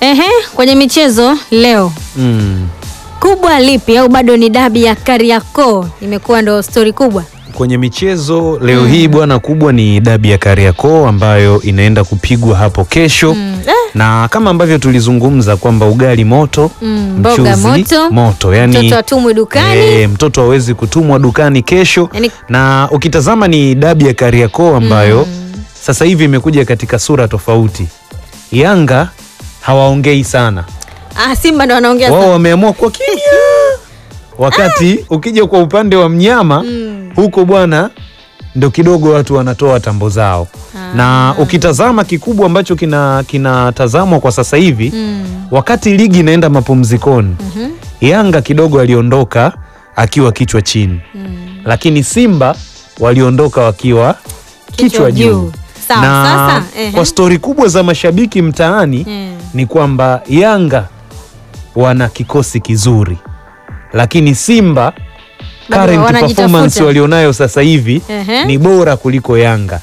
Ehe, kwenye michezo leo Mm. kubwa lipi au bado ni dabi ya Kariakoo imekuwa ndo stori kubwa? Kwenye michezo leo hii bwana, kubwa ni dabi ya Kariakoo ambayo inaenda kupigwa hapo kesho Mm. Eh, na kama ambavyo tulizungumza kwamba ugali moto Mm, mboga mchuzi moto, moto yani, mtoto atumwe dukani. eh, mtoto hawezi kutumwa dukani kesho Yani- na ukitazama ni dabi ya Kariakoo ambayo sasa hivi imekuja katika sura tofauti. Yanga hawaongei sana, Ah, Simba ndo wanaongea wao sana. wameamua kwa kimya, wakati ukija kwa upande wa mnyama Mm. huko bwana ndo kidogo watu wanatoa tambo zao Ah. na ukitazama kikubwa ambacho kina kinatazamwa kwa sasa hivi Mm. wakati ligi inaenda mapumzikoni Mhm. Yanga kidogo aliondoka akiwa kichwa chini Mm. lakini Simba waliondoka wakiwa kichwa juu Sawa, na sasa ehe. kwa stori kubwa za mashabiki mtaani Mm. ni kwamba Yanga wana kikosi kizuri lakini Simba Bado current wanajitafuta. performance walionayo sasa hivi Ehe. ni bora kuliko Yanga.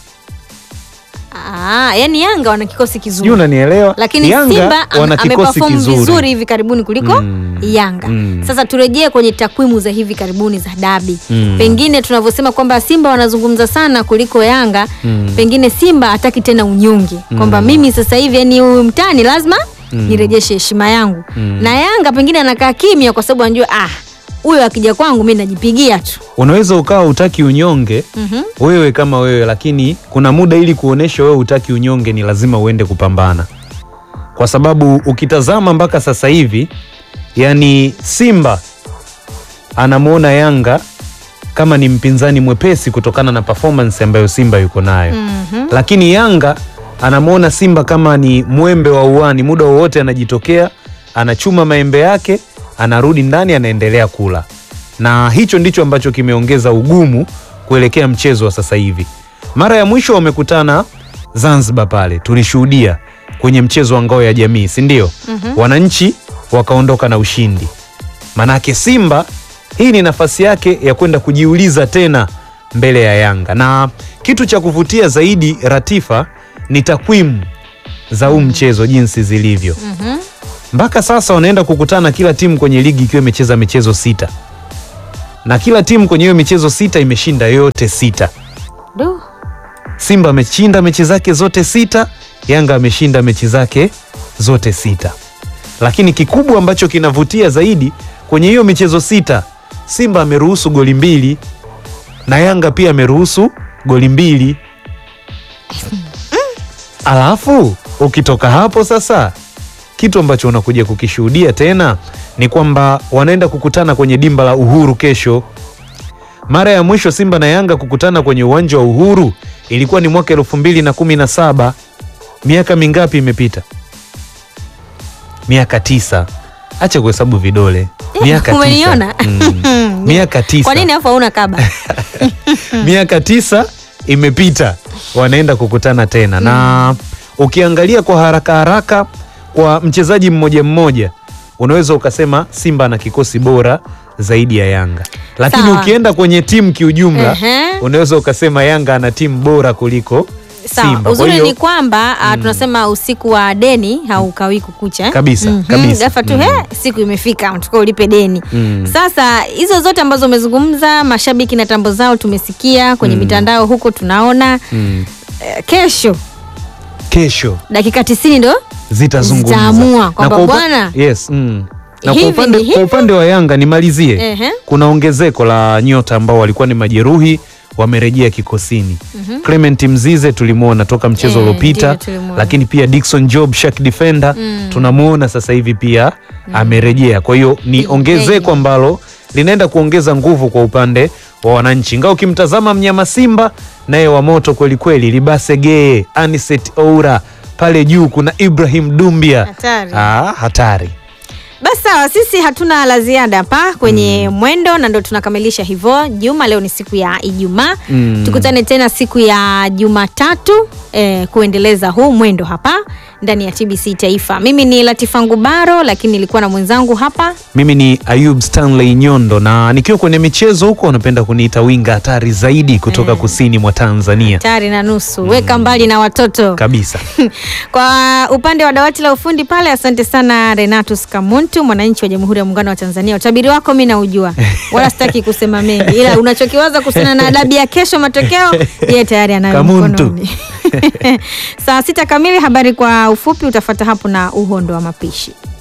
Ah, yani Yanga wana kikosi kizuri. Sijui unanielewa? lakini Yanga Simba am- wana kikosi ameperform kizuri. vizuri hivi karibuni kuliko Mm. Yanga. Mm. Sasa turejee kwenye takwimu za hivi karibuni za dabi. Mm. Pengine tunavyosema kwamba Simba wanazungumza sana kuliko Yanga, Mm. pengine Simba hataki tena unyonge kwamba mimi sasa hivi yani huyu mtani lazima nirejeshe heshima yangu, Mm. na Yanga pengine anakaa kimya kwa sababu anajua ah, huyo akija kwangu mimi najipigia tu. Unaweza ukawa utaki unyonge Mhm. wewe kama wewe, lakini kuna muda ili kuonesha wewe utaki unyonge ni lazima uende kupambana, kwa sababu ukitazama mpaka sasa hivi, yani Simba anamwona Yanga kama ni mpinzani mwepesi kutokana na performance ambayo Simba yuko nayo Mhm. lakini Yanga anamwona Simba kama ni mwembe wa uani, muda wowote anajitokea, anachuma maembe yake, anarudi ndani, anaendelea kula, na hicho ndicho ambacho kimeongeza ugumu kuelekea mchezo wa sasa hivi. Mara ya mwisho wamekutana Zanzibar pale, tulishuhudia kwenye mchezo wa ngao ya jamii, si ndio? Wananchi wakaondoka na ushindi. Manake Simba hii ni nafasi yake ya kwenda kujiuliza tena mbele ya Yanga, na kitu cha kuvutia zaidi Ratifa ni takwimu za huu mchezo jinsi zilivyo. Mhm. Mpaka sasa wanaenda kukutana kila timu kwenye ligi ikiwa imecheza michezo sita, na kila timu kwenye hiyo michezo sita imeshinda yote sita. Do. Simba ameshinda mechi zake zote sita, Yanga ameshinda mechi zake zote sita. Lakini kikubwa ambacho kinavutia zaidi kwenye hiyo michezo sita, Simba ameruhusu goli mbili na Yanga pia ameruhusu goli mbili. Alafu ukitoka hapo sasa, kitu ambacho unakuja kukishuhudia tena ni kwamba wanaenda kukutana kwenye dimba la Uhuru kesho. Mara ya mwisho Simba na Yanga kukutana kwenye uwanja wa Uhuru ilikuwa ni mwaka elfu mbili na kumi na saba. Miaka mingapi imepita? Miaka tisa. Acha kuhesabu vidole. Miaka tisa. Umeniona? Mm. Miaka tisa. Kwa nini afu hauna kaba? Miaka tisa imepita, wanaenda kukutana tena na ukiangalia kwa haraka haraka kwa mchezaji mmoja mmoja unaweza ukasema Simba ana kikosi bora zaidi ya Yanga, lakini Sawa. ukienda kwenye timu kiujumla Ehe. unaweza ukasema Yanga ana timu bora kuliko Sawa, Simba. Kwa uzuri hiyo- ni kwamba ah, tunasema usiku wa deni haukawi kukucha eh? Kabisa, kabisa. Ghafla tu Mm. he, siku imefika unatakiwa ulipe deni. Mm. Sasa hizo zote ambazo umezungumza, mashabiki na tambo zao tumesikia kwenye mitandao huko tunaona Mm. eh, kesho kesho dakika tisini ndo zitazungumza Zitaamua Na kwamba kwa upa- bwana, yes, mm. na kwa hivi upande, ni kwa hivi. upande wa Yanga nimalizie Ehe. kuna ongezeko la nyota ambao walikuwa ni majeruhi wamerejea kikosini. Clement Mzize tulimwona toka mchezo Eh, uliopita, ndiyo, tulimwona. lakini pia Dickson Job Shark defender tunamwona sasa hivi pia amerejea. Kwa hiyo ni Big ongezeko day. ambalo linaenda kuongeza nguvu kwa upande wa wananchi, ingawa ukimtazama mnyama Simba naye wa moto kwelikweli, Libase Geye, Aniset Oura pale juu kuna Ibrahim Dumbia Hatari. Ah, hatari. Basi sawa, sisi hatuna la ziada hapa kwenye mwendo, na ndo tunakamilisha hivyo juma. Leo ni siku ya Ijumaa, Mm. tukutane tena siku ya Jumatatu eh, kuendeleza huu mwendo hapa ndani ya TBC Taifa. Mimi ni Latifa Ngubaro, lakini nilikuwa na mwenzangu hapa Mimi ni Ayub Stanley Nyondo, na nikiwa kwenye michezo huko wanapenda kuniita winga hatari zaidi kutoka kusini mwa Tanzania tayari na nusu. Weka mbali na watoto kabisa. Kwa upande wa dawati la ufundi pale, asante sana Renatus Kamuntu, mwananchi wa Jamhuri ya Muungano wa Tanzania. Utabiri wako mi naujua, wala sitaki kusema mengi, ila unachokiwaza kuhusiana na adabu ya kesho, matokeo yeye tayari anayo Kamuntu. mkononi. Saa sita kamili, habari kwa ufupi utafata hapo na uhondo wa mapishi.